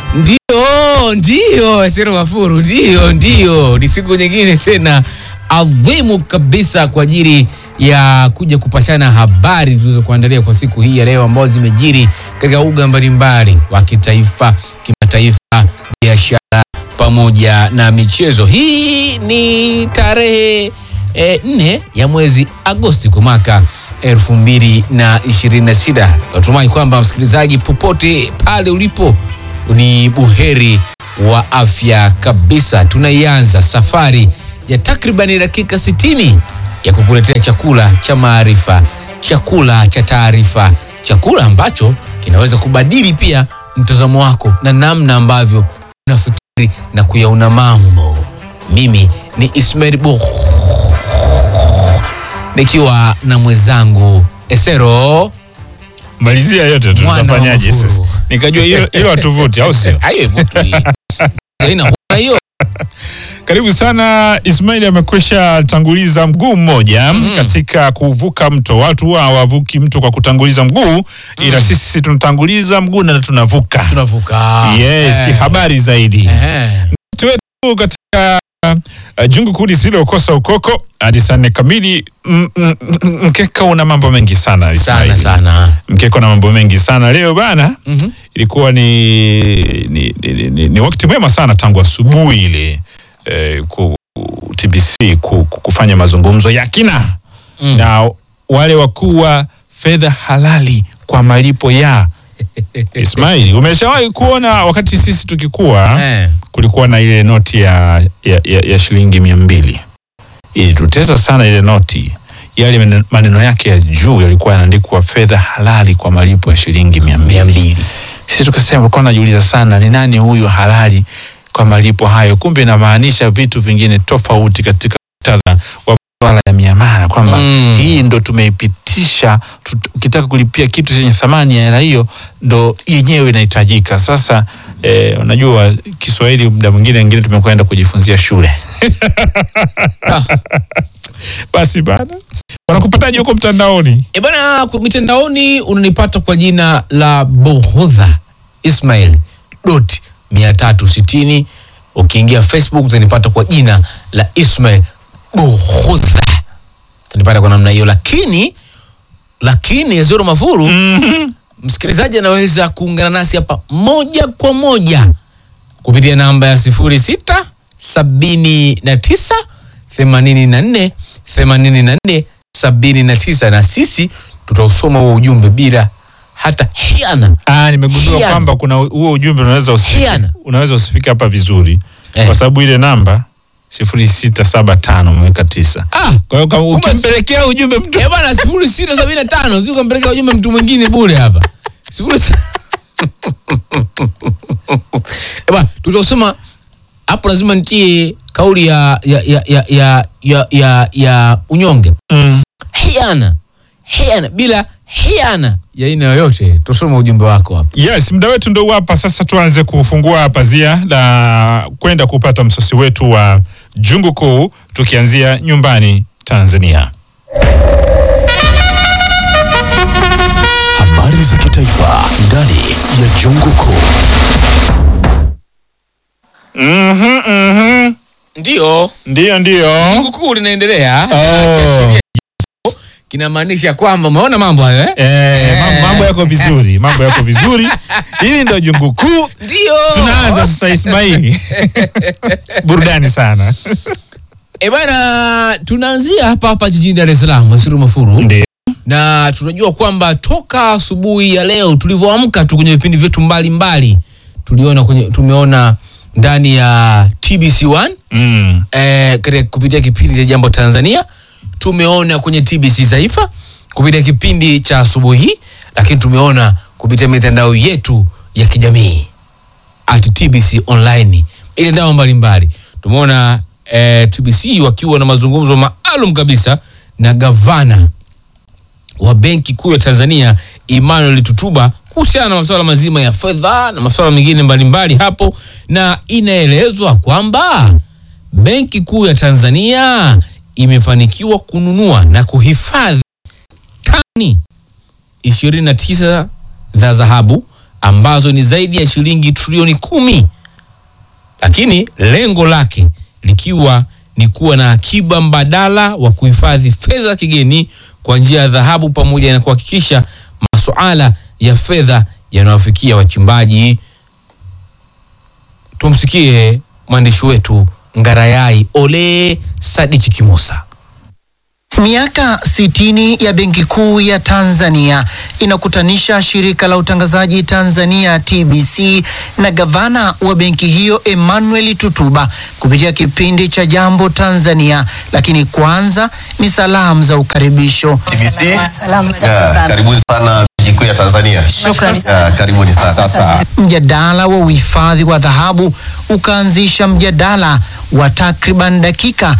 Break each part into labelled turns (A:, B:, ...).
A: Ndio, ndio Sero Mafuru, ndio, ndio, ni siku nyingine tena adhimu kabisa kwa ajili ya kuja kupashana habari tulizokuandalia kwa siku hii ya leo, ambazo zimejiri katika uga mbalimbali wa kitaifa, kimataifa, biashara pamoja na michezo. Hii ni tarehe eh, nne ya mwezi Agosti kwa mwaka elfu mbili na ishirini na sita. Natumai kwamba msikilizaji, popote pale ulipo ni buheri wa afya kabisa. Tunaianza safari ya takribani dakika 60 ya kukuletea chakula cha maarifa, chakula cha taarifa, chakula ambacho kinaweza kubadili pia mtazamo wako na namna ambavyo unafikiri na kuyaona mambo. Mimi ni Ismail Bukh nikiwa na mwenzangu Esero
B: Malizia yote tu,
A: Mwana wa
B: tutafanyaje
A: Mafuru.
B: sasa? Nikajua hilo hilo hatuvuti, au sio?
A: Hayo ivutwi. Haina huna hiyo.
B: Karibu sana. Ismail amekwisha tanguliza mguu mmoja katika kuvuka mto. Watu huwa hawavuki mto kwa kutanguliza mguu, ila sisi tunatanguliza mguu na tunavuka.
A: Tunavuka.
B: Yes,
A: Eh.
B: kihabari zaidi.
A: Eh.
B: Mtu wetu katika uh, jungu kuu lisilokosa ukoko hadi saa nne kamili. M- m- m- Mkeka una mambo mengi sana
A: Sana
B: Ismail.
A: sana.
B: Mkeka una mambo mengi sana leo bana.
A: Mhm.
B: ilikuwa ni, ni, ni, ni, ni wakati mwema sana tangu asubuhi ile eh, ku, TBC ku, ku- kufanya mazungumzo ya kina
A: Mm.
B: na wale wakuu wa fedha halali kwa malipo ya Ismail, umeshawahi kuona wakati sisi tukikuwa
A: Eh.
B: kulikuwa na ile noti ya, ya, ya, ya shilingi mia mbili ilitutesa sana ile noti yale maneno- maneno yake ya juu yalikuwa yanaandikwa fedha halali kwa malipo ya shilingi mia
A: Mia
B: mbili
A: mbili.
B: sisi tukasema tulikuwa najiuliza sana ni nani huyu halali kwa malipo hayo kumbe inamaanisha vitu vingine tofauti katika muktadha wa masuala ya miamala kwamba
A: Mm.
B: hii ndo tumeipitisha tut- ukitaka kulipia kitu chenye thamani ya hela hiyo ndo yenyewe inahitajika sasa eh, unajua kiswahili muda mwingine wengine tumekwenda kujifunzia shule basi bana wanakupataje huko mtandaoni
A: E bana, kwa mitandaoni unanipata kwa jina la Bughudha Ismail dot mia tatu sitini. Ukiingia Facebook utanipata kwa jina la Ismail Bughudha, utanipata kwa namna hiyo, lakini lakini Ezero Mafuru msikilizaji anaweza kuungana nasi hapa moja kwa moja kupitia namba ya sifuri sita sabini na tisa themanini na nne themanini na nne sabini na tisa na sisi tutausoma huo ujumbe bila hata hiana.
B: Ah, nimegundua
A: Hiana.
B: kwamba kuna huo ujumbe unaweza usifike,
A: Hiana.
B: unaweza usifike hapa vizuri
A: Eh.
B: kwa sababu ile namba sifuri sita saba tano umeweka tisa.
A: Ah,
B: Kwa hiyo kama
A: Kumbe-
B: ukimpelekea ujumbe mtu
A: eh bana, sifuri sita sabini na tano si ukampeleka ujumbe mtu mwingine bure hapa sifuri si- Eh bana, tutausoma hapo, lazima nitie kauli ya ya ya ya ya, ya, ya, ya unyonge
B: mm.
A: hiana hiana bila hiana ya aina yoyote. Tusoma ujumbe wako hapa.
B: Yes, muda wetu ndo huu hapa sasa. Tuanze kufungua pazia la kwenda kupata msosi wetu wa jungu kuu, tukianzia nyumbani Tanzania.
C: Habari za kitaifa ndani ya Jungu Kuu.
B: Mhm, mhm.
A: Ndio
B: Ndiyo, ndiyo.
A: jungu kuu linaendelea,
B: Oh.
A: kinamaanisha kwamba umeona mambo hayo eh?
B: Eh, mam- mambo yako vizuri, mambo yako vizuri. Hili ndo jungu kuu.
A: Ndio
B: Tunaanza sasa, Ismaili. Burudani sana.
A: e bana, tunaanzia hapa hapa jijini Dar es Salaam, Wasiru Mafuru,
B: Ndio.
A: na tunajua kwamba toka asubuhi ya leo tulivyoamka tu kwenye vipindi vyetu mbalimbali tuliona kwenye, tumeona ndani ya TBC1
B: Mm.
A: eh, katika kupitia kipindi cha Jambo Tanzania, tumeona kwenye TBC Taifa kupitia kipindi cha asubuhi hii, lakini tumeona kupitia mitandao yetu ya kijamii at TBC online, mitandao mbalimbali. Tumeona eh, TBC wakiwa na mazungumzo maalum kabisa na gavana wa Benki Kuu ya Tanzania Emmanuel Tutuba kuhusiana na masuala mazima ya fedha na masuala mengine mbalimbali hapo, na inaelezwa kwamba Benki Kuu ya Tanzania imefanikiwa kununua na kuhifadhi tani 29 za dhahabu ambazo ni zaidi ya shilingi trilioni kumi, lakini lengo lake likiwa ni kuwa na akiba mbadala wa kuhifadhi fedha za kigeni kwa njia ya dhahabu pamoja na kuhakikisha masuala ya fedha yanawafikia wachimbaji. Tumsikie mwandishi wetu Ngarayai Ole Sadiki Kimosa.
D: Miaka 60 ya Benki Kuu ya Tanzania inakutanisha shirika la utangazaji Tanzania TBC na gavana wa benki hiyo Emmanuel Tutuba kupitia kipindi cha Jambo Tanzania, lakini kwanza ni salamu za ukaribisho.
E: TBC.
F: Salamu
E: Ya,
F: sana.
E: karibuni sana Benki Kuu ya Tanzania.
F: Shukrani.
E: Ya, karibuni sana.
F: Sasa.
D: Mjadala wa uhifadhi wa dhahabu ukaanzisha mjadala wa takriban dakika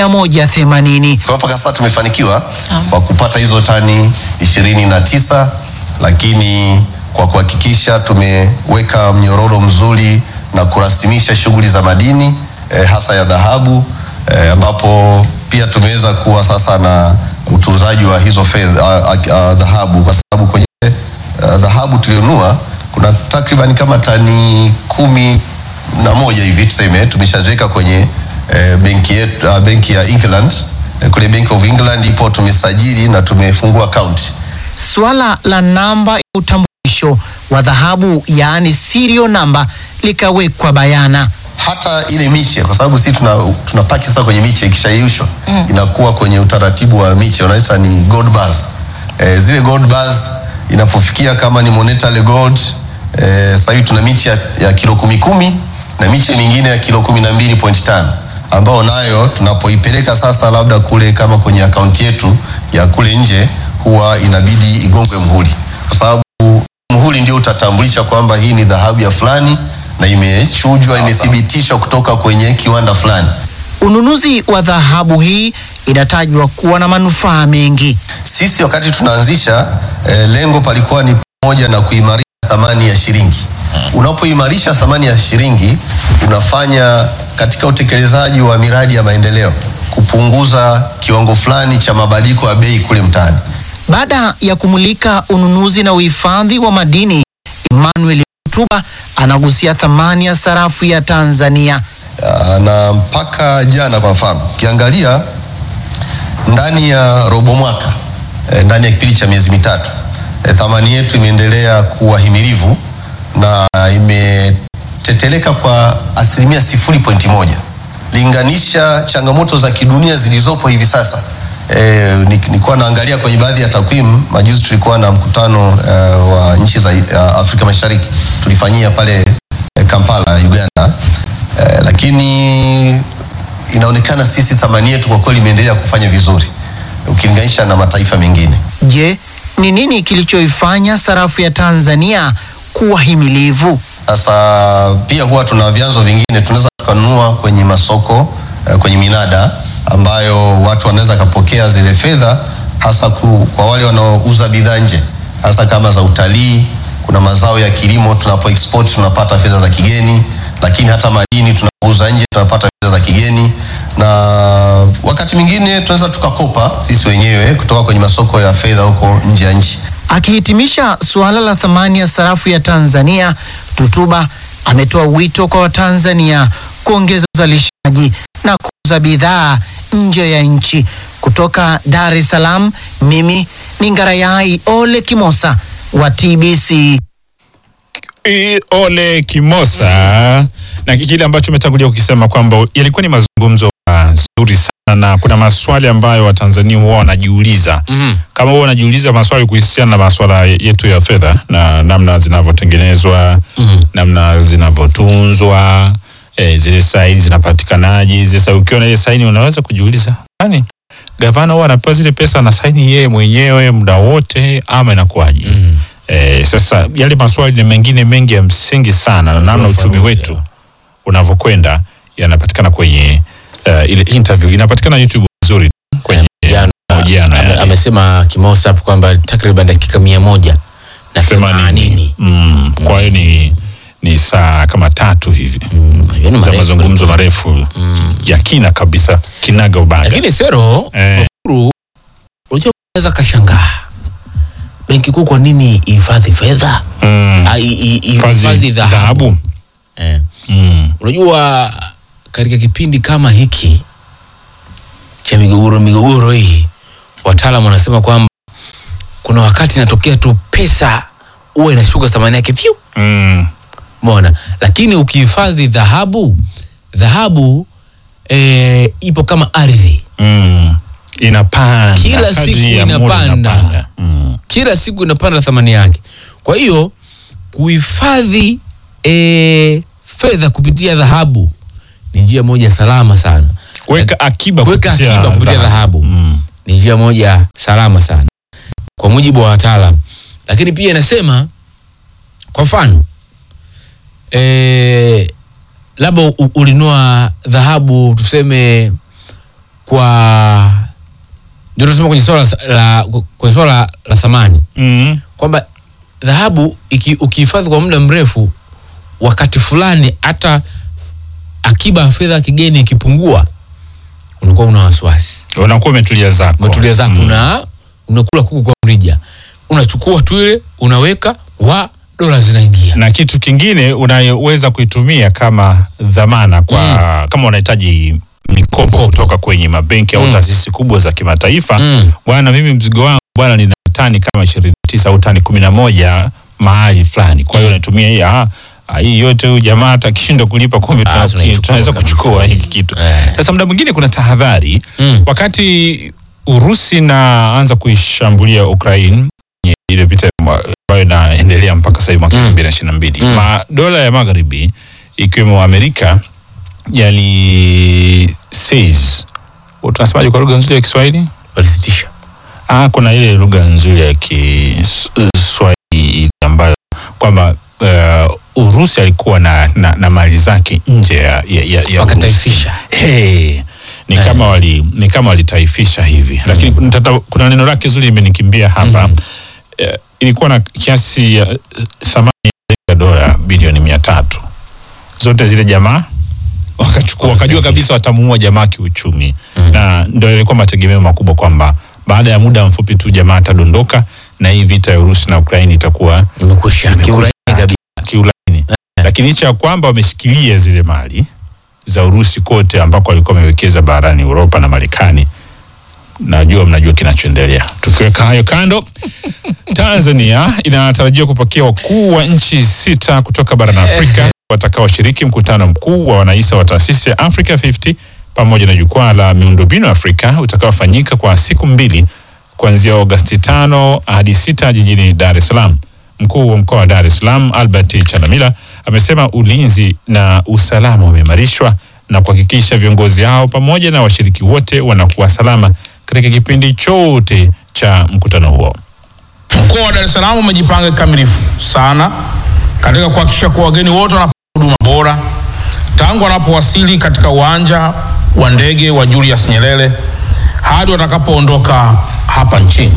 D: 180.
E: Kwa mpaka sasa tumefanikiwa kwa kupata hizo tani ishirini na tisa, lakini kwa kuhakikisha tumeweka mnyororo mzuri na kurasimisha shughuli za madini eh, hasa ya dhahabu eh, ambapo pia tumeweza kuwa sasa na utunzaji wa hizo fedha ah, ah, ah, dhahabu kwa sababu kwenye uh, dhahabu tulionunua kuna takriban kama tani kumi na moja hivi tuseme tumeshaziweka kwenye eh, benki yetu uh, benki ya England eh, kule Bank of England ipo tumesajili na tumefungua account
D: Swala la namba ya utambulisho wa dhahabu yaani serial namba likawekwa bayana.
E: hata ile miche kwa sababu sisi tuna, tuna paki sasa kwenye miche ikishayeyushwa inakuwa kwenye utaratibu wa miche unaita ni gold bars e, zile gold bars inapofikia kama ni monetary gold e, sasa hivi tuna miche ya, ya kilo kumi kumi na miche mingine ya kilo kumi na mbili point tano ambao nayo tunapoipeleka sasa labda kule kama kwenye akaunti yetu ya kule nje huwa inabidi igongwe mhuri kwa sababu muhuri ndio utatambulisha kwamba hii ni dhahabu ya fulani na imechujwa imethibitishwa kutoka kwenye kiwanda fulani.
D: Ununuzi wa dhahabu hii inatajwa kuwa na manufaa mengi.
E: Sisi wakati tunaanzisha eh, lengo palikuwa ni pamoja na kuimarisha thamani ya shilingi. Unapoimarisha thamani ya shilingi, unafanya katika utekelezaji wa miradi ya maendeleo kupunguza kiwango fulani cha mabadiliko ya bei kule mtaani.
D: Baada ya kumulika ununuzi na uhifadhi wa madini, Emmanuel Tutuba anagusia thamani ya sarafu ya Tanzania.
E: Ah, na mpaka jana kwa mfano ukiangalia ndani ya robo mwaka eh, ndani ya kipindi cha miezi mitatu eh, thamani yetu imeendelea kuwa himilivu na imeteteleka kwa asilimia sifuri pointi moja linganisha changamoto za kidunia zilizopo hivi sasa eh, ni- nilikuwa naangalia kwenye baadhi ya takwimu majuzi tulikuwa na mkutano eh, wa nchi za eh, Afrika Mashariki tulifanyia pale eh, Kampala Uganda eh, lakini inaonekana sisi thamani yetu kwa kweli imeendelea kufanya vizuri ukilinganisha na mataifa mengine.
D: Je, ni nini kilichoifanya sarafu ya Tanzania kuwa himilivu?
E: Sasa pia huwa tuna vyanzo vingine tunaweza tukanunua kwenye masoko eh, kwenye minada ambayo watu wanaweza kapokea zile fedha hasa ku, kwa wale wanaouza bidhaa nje hasa kama za utalii. Kuna mazao ya kilimo tunapo export tunapata fedha za kigeni, lakini hata madini tunapouza nje tunapata fedha za kigeni, na wakati mwingine tunaweza tukakopa sisi wenyewe kutoka kwenye masoko ya fedha huko nje ya nchi.
D: Akihitimisha suala la thamani ya sarafu ya Tanzania, Tutuba ametoa wito kwa Watanzania kuongeza uzalishaji na kuuza bidhaa nje ya nchi. Kutoka Dar es Salaam, mimi ni Ngarayai Ole Kimosa wa TBC.
B: I- Ole Kimosa na kile ambacho umetangulia kukisema kwamba yalikuwa ni mazungumzo mazuri sana na kuna maswali ambayo Watanzania huwa wanajiuliza
A: Mhm.
B: kama huwa wanajiuliza maswali kuhusiana na maswala yetu ya fedha na namna zinavyotengenezwa
A: Mhm.
B: namna zinavyotunzwa eh, zile saini zinapatikanaje sasa ukiwa na ile saini unaweza kujiuliza kwani gavana huwa anapewa zile pesa na saini yeye mwenyewe muda wote ama inakuwaje
A: Mhm.
B: Eh, sasa yale maswali na mengine mengi ya msingi sana na namna uchumi
A: Ufafanuzi,
B: wetu unavyokwenda yanapatikana kwenye uh, ile interview inapatikana YouTube vizuri kwenye
A: Jana,
B: mahojiano
A: ame-
B: yale.
A: amesema Kimosa hapo kwamba takriban dakika mia moja na themanini.
B: Mm, kwa hiyo ni ni saa kama tatu hivi
A: Mm, hiyo ni
B: za
A: marefu
B: mazungumzo
A: kweli.
B: marefu ya kina kabisa kinaga ubaga
A: Lakini Sero
B: Eh.
A: Mafuru, unajua unaweza kashangaa benki kuu kwa nini ihifadhi fedha
B: Mm.
A: Ah, i- i-
B: Hifadhi
A: ihifadhi dhahabu
B: dhahabu.
A: eh.
B: Mm.
A: unajua katika kipindi kama hiki cha migogoro migogoro hii wataalam wanasema kwamba kuna wakati inatokea tu pesa huwa inashuka thamani yake vyu
B: Mm.
A: mona lakini ukihifadhi dhahabu dhahabu e, ipo kama ardhi
B: Mm. Inapanda.
A: Kila
B: Kadri
A: siku
B: ya muda
A: inapanda.
B: inapanda. Mm.
A: kila siku inapanda thamani yake kwa hiyo kuhifadhi e, fedha kupitia dhahabu ni njia moja salama sana
B: Kuweka akiba
A: kuweka
B: kupitia
A: akiba kupitia dhahabu
B: Mm.
A: ni njia moja salama sana kwa mujibu wa wataalam lakini pia inasema kwa mfano e, labda u- ulinua dhahabu tuseme kwa ndio tunasema kwenye swala la kwenye swala la, la thamani
B: Mm.
A: kwamba dhahabu iki- ukihifadhi kwa muda mrefu wakati fulani hata akiba ya fedha ya kigeni ikipungua unakuwa una wasiwasi
B: Unakuwa umetulia zako.
A: umetulia zako
B: Mm.
A: una unakula kuku kwa mrija unachukua tu ile unaweka wa dola zinaingia
B: na kitu kingine unayoweza kuitumia kama dhamana kwa kama unahitaji mikopo kutoka kwenye mabenki au
A: Mm.
B: taasisi kubwa za kimataifa
A: Mm.
B: bwana mimi mzigo wangu bwana nina tani kama ishirini na tisa au tani kumi na moja mahali fulani kwa hiyo natumia hii ah, ah, hii yote huyu jamaa hata akishindwa kulipa kumbe
A: Ah,
B: tuna-
A: tunaichukua
B: tunaweza
A: kabisa.
B: kuchukua hiki kitu
A: Eh.
B: sasa muda mwingine kuna tahadhari
A: Mm.
B: wakati Urusi inaanza kuishambulia Ukraine kwenye ile vita mwa- ambayo inaendelea mpaka sasa hivi mwaka
A: Mm.
B: elfu mbili na ishirini na mbili
A: Mm.
B: madola ya magharibi ikiwemo Amerika yali says tunasemaje kwa lugha nzuri ya Kiswahili?
A: walisitisha
B: Ah, kuna ile lugha nzuri ya Kiswahili ambayo kwamba uh, Urusi alikuwa na, na, na mali zake nje ya, ya, ya, ya
A: Wakataifisha.
B: Urusi. Hey, ni
A: Eh.
B: kama wali ni kama walitaifisha hivi lakini nitata- kuna neno lake zuri imenikimbia hapa Eh, ilikuwa na kiasi ya eh, thamani ya dola bilioni mia tatu zote zile jamaa wakachukua wakajua kabisa watamuua jamaa kiuchumi na ndio ilikuwa mategemeo makubwa kwamba baada ya muda mfupi tu jamaa atadondoka na hii vita ya Urusi na Ukraini itakuwa
A: imekwisha kiurahisi kabisa
B: kiulaini lakini licha ya kwamba wameshikilia zile mali za Urusi kote ambako walikuwa wamewekeza barani Uropa na Marekani najua mnajua kinachoendelea tukiweka hayo kando Tanzania inatarajiwa kupokea wakuu wa nchi sita kutoka barani Afrika watakaoshiriki mkutano mkuu wa wanahisa wa taasisi ya Africa 50 pamoja na jukwaa la miundombinu Afrika utakaofanyika kwa siku mbili kuanzia Agosti tano hadi sita jijini Dar es Salaam. Mkuu wa mkoa wa Dar es Salaam Albert Chalamila amesema ulinzi na usalama umeimarishwa na kuhakikisha viongozi hao pamoja na washiriki wote wanakuwa salama katika kipindi chote cha mkutano huo.
F: Mkoa wa Dar es Salaam umejipanga kikamilifu sana katika kuhakikisha kuwa wageni wote wanapata huduma bora tangu wanapowasili katika uwanja wa ndege wa Julius Nyerere hadi watakapoondoka hapa nchini.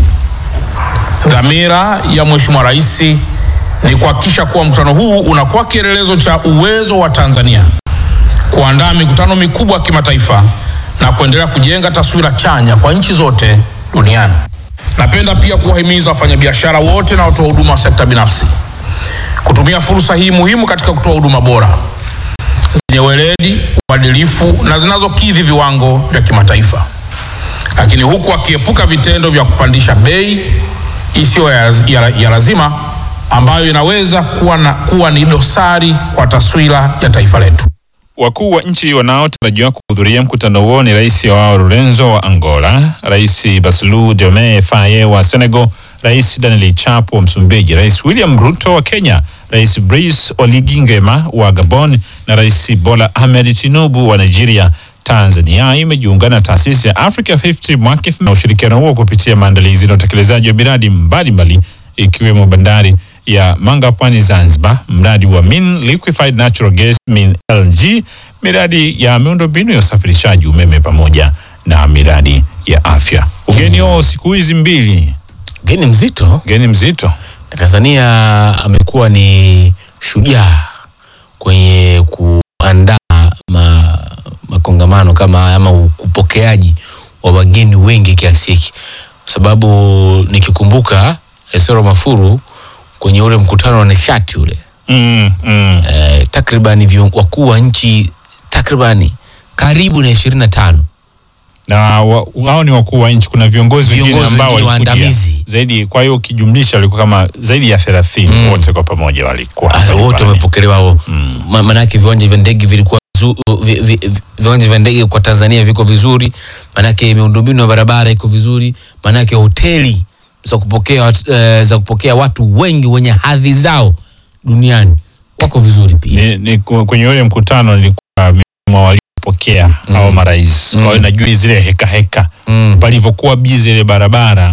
F: Dhamira ya Mheshimiwa Rais ni kuhakikisha kuwa mkutano huu unakuwa kielelezo cha uwezo wa Tanzania kuandaa mikutano mikubwa ya kimataifa na kuendelea kujenga taswira chanya kwa nchi zote duniani. Napenda pia kuwahimiza wafanyabiashara wote na watoa huduma wa sekta binafsi kutumia fursa hii muhimu katika kutoa huduma bora zenye weledi, uadilifu na zinazokidhi viwango vya kimataifa, lakini huku akiepuka vitendo vya kupandisha bei isiyo ya, ya, ya lazima ambayo inaweza kuwa, na, kuwa ni dosari kwa taswira ya taifa letu.
B: Wakuu wa nchi wanaotarajiwa kuhudhuria mkutano huo ni rais Joao Lorenzo wa Angola, rais Bassirou Diomaye Faye wa Senegal, rais Daniel Chapo wa Msumbiji, rais William Ruto wa Kenya, rais Brice Oligui Nguema wa Gabon na rais Bola Ahmed Tinubu wa Nigeria. Tanzania imejiunga na taasisi ya Africa 50 mwaka elfu na ushirikiano huo kupitia maandalizi na utekelezaji wa miradi mbalimbali ikiwemo bandari ya Manga Pwani Zanzibar, mradi wa Min Liquefied Natural Gas Min LNG, miradi ya miundombinu ya usafirishaji umeme pamoja na miradi ya afya. Ugeni wao siku hizi mbili,
A: geni mzito
B: ugeni mzito.
A: Tanzania amekuwa ni shujaa kwenye kuandaa ma, makongamano kama haya ama upokeaji wa wageni wengi kiasi hiki, kwa sababu nikikumbuka Esero Mafuru kwenye ule mkutano wa nishati ule
B: mm, mm.
A: eh, takribani vion- wakuu wa nchi takribani karibu na ishirini na tano
B: na wa- wao ni wakuu wa nchi. Kuna viongozi wengine
A: Viongozi
B: ambao
A: wengine
B: walikuja
A: waandamizi.
B: zaidi, kwa hiyo ukijumlisha walikuwa kama zaidi ya thelathini wote kwa pamoja walikuwa
A: Ah,
B: pale
A: wote
B: pale.
A: wamepokelewa wao. Ma- Manake viwanja vya ndege vilikuwa zu- vi, vi, vi, viwanja vya ndege kwa Tanzania viko vizuri, manake miundombinu ya barabara iko vizuri, manake hoteli za kupokea wat- eh, za kupokea watu wengi wenye hadhi zao duniani wako vizuri pia.
B: ni, ni ku- kwenye ule mkutano nilikuwa miongoni mwa waliopokea hao marais. Kwa hiyo najua zile heka heka
A: Mm.
B: palivyokuwa bizi ile barabara